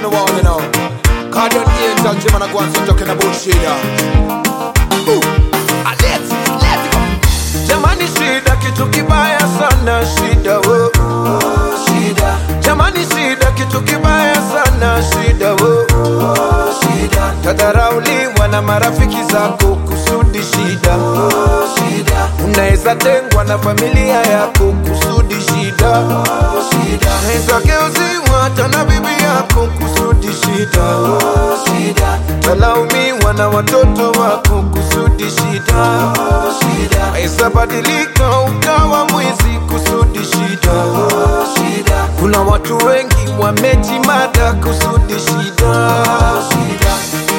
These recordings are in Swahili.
the wall, you know. Guardian angel, Jim and I go and sit talking about shit, yeah. Ooh, ah, let's, let's go. Jamani, shida kitu kibaya sana, shida wo shida. Jamani, shida kitu kibaya sana, shida wo shida. Tadharauliwa na marafiki zako kusudi shida shida. Unaweza tengwa na familia yako kusudi shida shida. Unaweza geuziwa hata na bibi yako kusudi shida shida. Talaumiwa na watoto wako kusudi shida shida. Unaweza badilika ukawa mwizi kusudi shida shida. Kuna watu wengi wamejimada kusudi shida shida.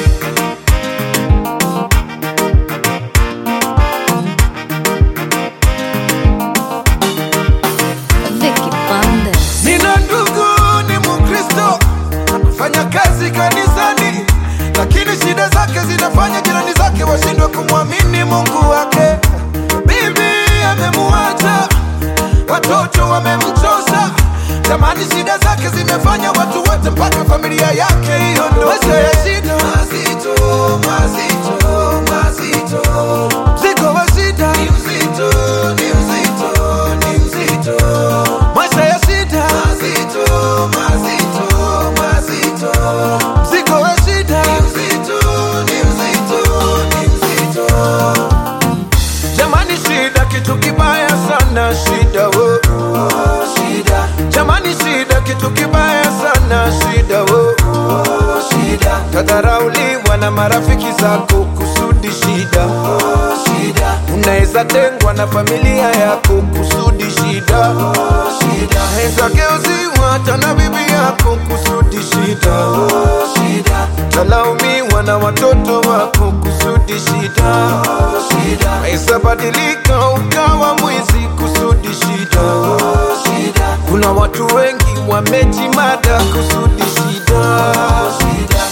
Vicky Bandes. Nina ndugu ni Mkristo, anafanya kazi kanisani, lakini shida zake zinafanya jirani zake washindwe kumwamini Mungu wake. Bibi amemuacha, watoto wamemchosa, jamani, shida zake zimefanya watu wote mpaka familia yake hiyo ndo maisha ya shida mazito, mazito, mazito, mzigo wa shida ni mzito, ni mzito, ni mzito maisha ya shida mazito, mazito, mazito, mzigo wa shida ni mzito, ni mzito, ni mzito. Jamani, shida kitu kibaya sana, shida wo shida. Jamani, shida kitu kibaya sana, shida wo shida. Tadharauliwa na marafiki zako kusudi shida shida. Unaweza tengwa na familia yako kusudi shida shida. Unaweza geuziwa hata na bibi yako kusudi shida shida. Talaumiwa na watoto wako kusudi shida shida. Unaweza badilika ukawa mwizi kusudi shida shida. Kuna watu wengi wamejimada kusudi shida shida.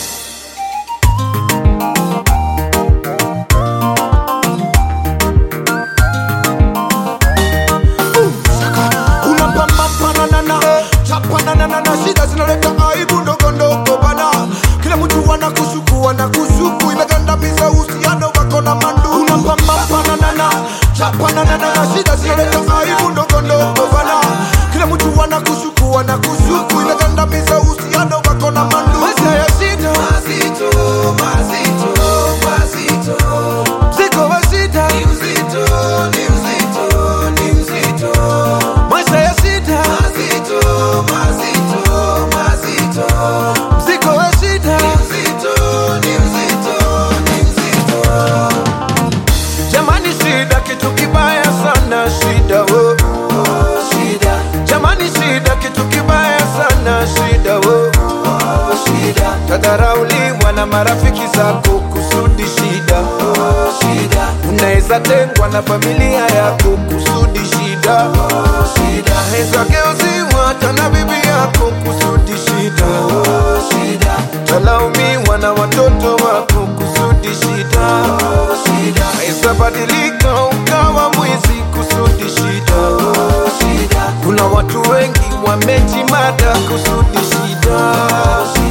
unapambampananana chapananana shida zinaleta aibu ndogo ndogo bana kila mtu anakushuku anakushuku imegandamiza uhusiano wako na mandu unapambampananana chapananana shida zinaleta aibu ndogo ndogo bana kila mtu anakushuku anakushuku imegandamiza uhusiano wako na mandu Maisha ya shida mazito, mazito, mazito. Mzigo wa shida ni mzito, ni mzito, ni mzito. Maisha ya shida mazito, mazito, mazito. Mzigo wa shida ni mzito, ni mzito, ni mzito. Jamani, shida kitu kibaya sana, shida wo shida. Jamani, shida kitu kibaya sana, shida wo shida. Tadharauliwa na marafiki zako kusudi shida shida. Unaweza tengwa na familia yako kusudi shida shida. Unaweza geuziwa hata na bibi yako kusudi shida shida. Talaumiwa na watoto wako kusudi shida shida. Unaweza badilika ukawa mwizi kusudi shida shida. Kuna watu wengi wamejimada kusudi shida shida.